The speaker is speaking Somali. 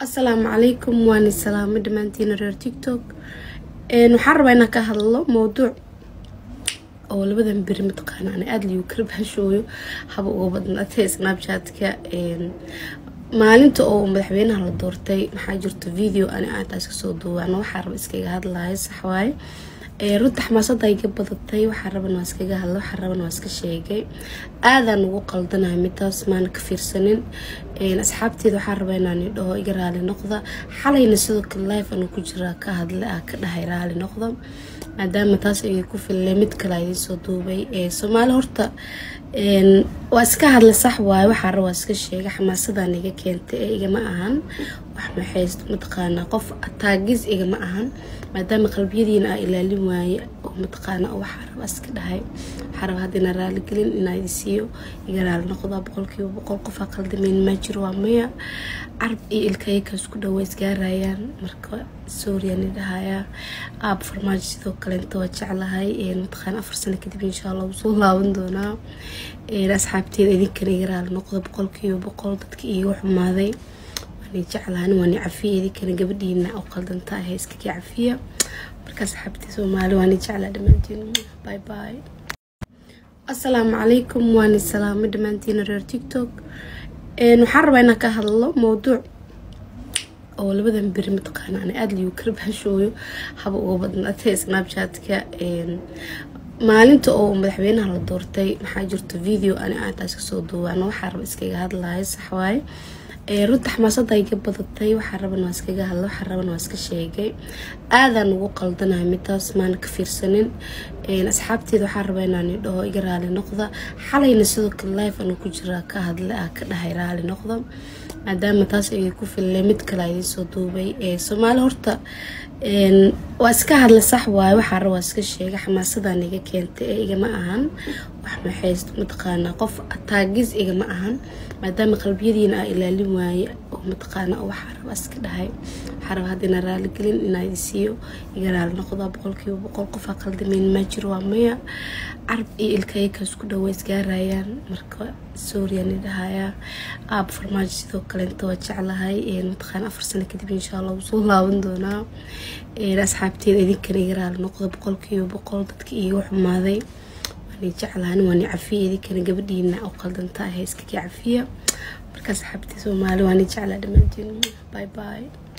asalaamu calaykum waani salaamo dhammaantiina reer tiktok waxaan rabaa inaan ka hadlo mowduuc oo labadan beri mataqaana ana aada liyu kala bahashooyo haba uga badnaatee snapchatka maalinta oo madaxweynaha la doortay maxaa jirto video ani aantaas kasoo duubaan waxaa raba iskaga hadlayo saxwaaye runta xamaasada iga badatay waxaa raban waa iskaga hadla waxaa raban waa iska sheegay aadaan ugu qaldanaya midaas maana ka fiirsanin asxaabteeda waxaa raba inaan dhaho iga raali noqda xalayna sidoo kale life anu ku jiraa ka hadla ah ka dhahay raali noqda maadaama taas iga ku fillay mid kale idiin soo duubay soomaali horta waa iska hadla sax waaye waxaa raba waa iska sheegay xamaasadan iga keentay ee igama ahan wax maxayst mataqaanaa qof taagis igama ahan maadaama qalbiyadiina aa ilaalin waaye oo mataqaana waxaa raba iska dhahay waxaa raba hadda inaa raaligelin inaa idi siiyo iga raali noqda boqolkiiba boqol qofaa qaldameyn maa jiro waa maya carab iyo ilkayka isku dhawa isgaarayaan marka sooriyani dhahayaa aab farmaajo sidoo kaleenta waa jeclahay mataqaana afar sano kadib insha allah wuu soo laaban doonaa asxaabteeda idinkana iga raali noqda boqolkiiba boqol dadka iiga xumaaday jeclaan waani cafiya idinkana gabadhiina oo qaldanta ahay iskakii cafiya marka asxaabtii soomaali waani jeclaa dhammaantiin bye bye asalaamu calaykum waani salaamo dhammaantiina reer tiktok waxaan rabaa inaan ka hadlo mowduuc oo labadan beri mataqaana ana aada liyu kala bahashooyo haba uga badnaatee snapchatka maalinta oo madaxweynaha la doortay maxaa jirto video ani aantaas kasoo duubaan waxaa raba iskaga hadlayo saxwaaye runta xamaasada iga badatay waxaa raban waa iskaga hadla waxaa raban waa iska sheegay aadaan ugu qaldanaya midaas maana ka fiirsanin asxaabteeda waxaa raba inaan dhaho iga raali noqda xalayna sidoo kale life anu ku jiraa ka hadla ah ka dhahay raali noqda maadaama taas iga ku fillay mid kale idiin soo duubay soomaali horta waa iska hadla sax waaye waxaa raba waa iska sheegay xamaasadan iga keentay ee igama ahan wax maxayst mataqaanaa qof taagis igama ahan maadaama qalbiyadiina aa ilaalin waaye oo mataqaana waxaa raba iska dhahay waxaa raba hadda inaa raaligelin inaa idi siiyo iga raali noqda boqolkiiba boqol qofaa qaldameyn maa jiro waa maya carab iyo ilkayka isku dhawa isgaarayaan marka sooriyani dhahayaa aab farmaajo sidoo kaleenta waa jeclahay mataqaana afar sano kadib insha allah wuu soo laaban doonaa asxaabteeda idinkana iga raali noqda boqolkiiba boqol dadka iiga xumaaday jeclaan waani cafiya idinkana gabadhiina oo qaldanta ahay iskakii cafiya marka asxaabtii soomaali waani jeclaa dhammaantiin bye bye